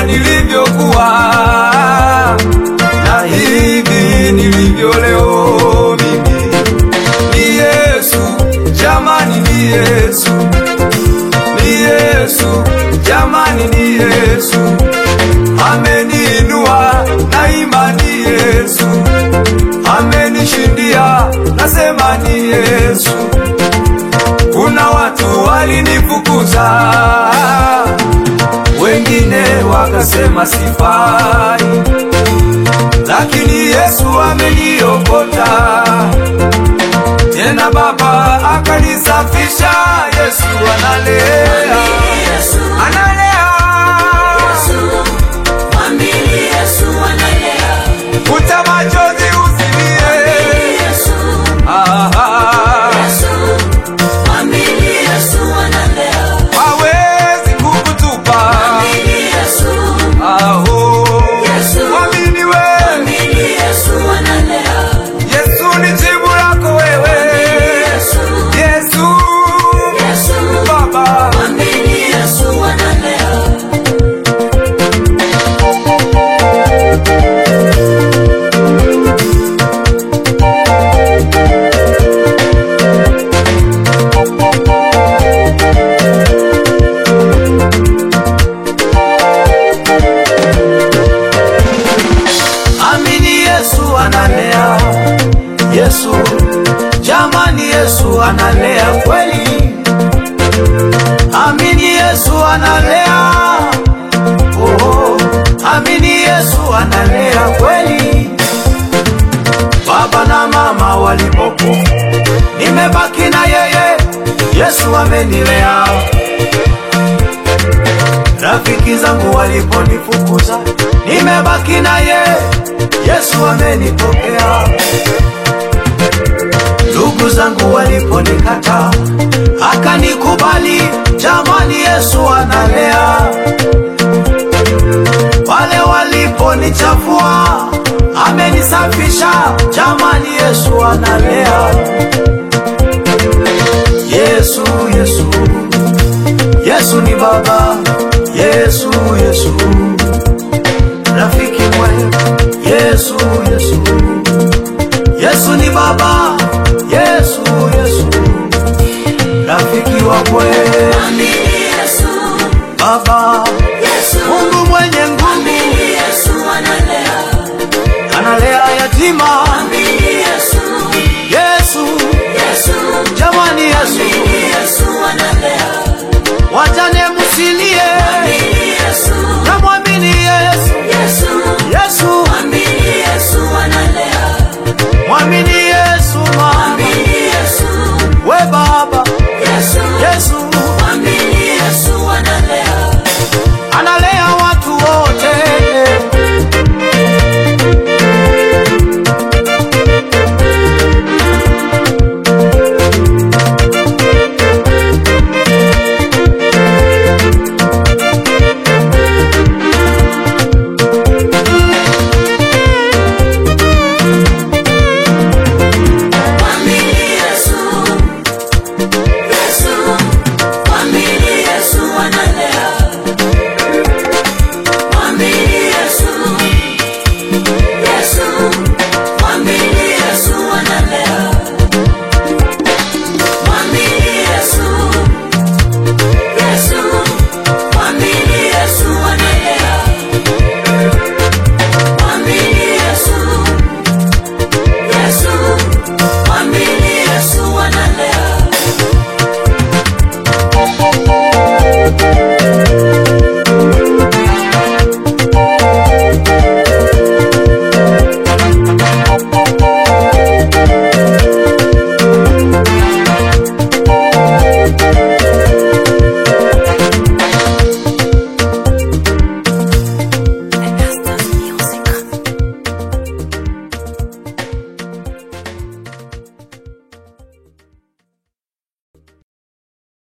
nilivyokuwa na hivi nilivyo leo mimi ni Yesu, jamani ni Yesu, ni Yesu, jamani ni Yesu, ameniinua na imani Yesu, amenishindia nasema ni Yesu. Kuna watu walinifukuza, wengine wakasema sifai, lakini Yesu ameniokota tena Baba akanisafisha. Yesu analea, Yesu, analea, mwamini Yesu analea. futa machozi usilie. Yesu, Aha, Yesu, mwamini Yesu analea. hawezi kukutupa. Mwamini Yesu, Aho, Yesu, mwamini we, mwamini Yesu analea. Yesu ni jibu lako wewe. Yesu, Yesu, Yesu, Baba, mwamini Yesu analea. amini Yesu analea. Yesu, jamani, Yesu analea kweli. Amini Yesu analea. Oh, amini Yesu analea kweli. Baba na mama walipopo, nimebaki na yeye. Yesu amenilea. Rafiki zangu waliponifukuza, nimebaki na ye. Yesu amenipokea. Ndugu zangu waliponikata, akanikubali. Jamani, Yesu analea. Wale waliponichafua, amenisafisha. Jamani, Yesu analea. Yesu, Yesu, Yesu ni Baba. Yesu, Yesu, rafiki mwema. Yesu, Yesu, Yesu ni Baba. Yesu, Yesu, rafiki wa kweli. Mwamini Yesu, Baba, Yesu, Mungu mwenye nguvu, mwamini Yesu analea. analea yatima. Mwamini Yesu, Yesu, Yesu, jamani, Yesu, mwamini Yesu analea. wajane msilie.